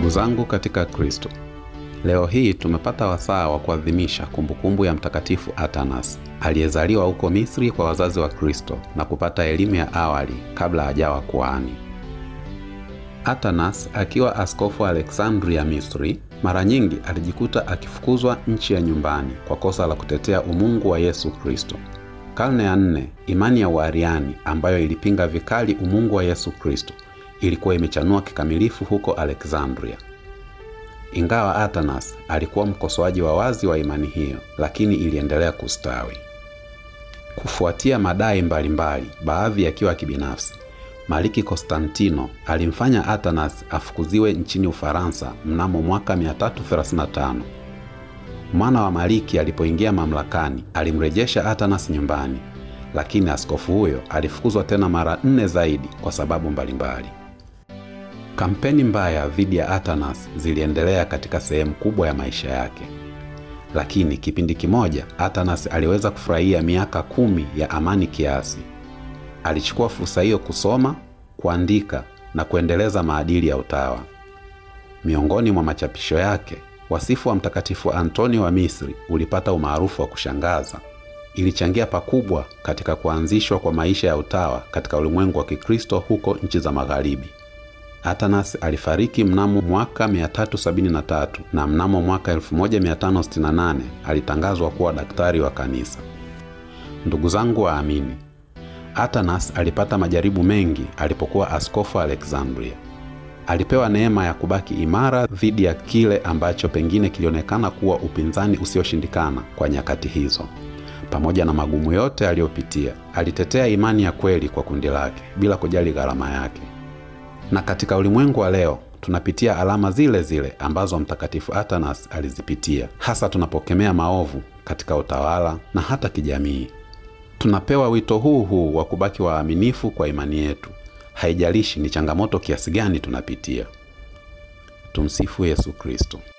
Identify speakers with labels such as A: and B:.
A: Ndugu zangu katika Kristo, leo hii tumepata wasaa wa kuadhimisha kumbukumbu ya Mtakatifu Atanas aliyezaliwa huko Misri kwa wazazi wa Kristo na kupata elimu ya awali kabla hajawa kuhani. Atanas akiwa askofu wa Aleksandria, Misri, mara nyingi alijikuta akifukuzwa nchi ya nyumbani kwa kosa la kutetea umungu wa Yesu Kristo. Karne ya nne, imani ya Uariani ambayo ilipinga vikali umungu wa Yesu Kristo ilikuwa imechanua kikamilifu huko Aleksandria. Ingawa Atanas alikuwa mkosoaji wa wazi wa imani hiyo, lakini iliendelea kustawi. Kufuatia madai mbalimbali, baadhi yakiwa kibinafsi, Maliki Konstantino alimfanya Atanas afukuziwe nchini Ufaransa mnamo mwaka 335. Mwana wa Maliki alipoingia mamlakani, alimrejesha Atanas nyumbani, lakini askofu huyo alifukuzwa tena mara nne zaidi kwa sababu mbalimbali. Kampeni mbaya dhidi ya Atanas ziliendelea katika sehemu kubwa ya maisha yake, lakini kipindi kimoja Atanas aliweza kufurahia miaka kumi ya amani kiasi. Alichukua fursa hiyo kusoma, kuandika na kuendeleza maadili ya utawa. Miongoni mwa machapisho yake, wasifu wa Mtakatifu Antoni wa Misri ulipata umaarufu wa kushangaza. Ilichangia pakubwa katika kuanzishwa kwa maisha ya utawa katika ulimwengu wa Kikristo huko nchi za Magharibi. Atanas alifariki mnamo mwaka 373 na mnamo mwaka 1568 alitangazwa kuwa daktari wa kanisa. Ndugu zangu waamini, Atanas alipata majaribu mengi alipokuwa askofu Alexandria. Alipewa neema ya kubaki imara dhidi ya kile ambacho pengine kilionekana kuwa upinzani usioshindikana kwa nyakati hizo. Pamoja na magumu yote aliyopitia, alitetea imani ya kweli kwa kundi lake bila kujali gharama yake. Na katika ulimwengu wa leo tunapitia alama zile zile ambazo Mtakatifu Atanas alizipitia, hasa tunapokemea maovu katika utawala na hata kijamii. Tunapewa wito huu huu wa kubaki waaminifu kwa imani yetu, haijalishi ni changamoto kiasi gani tunapitia. Tumsifu Yesu Kristo.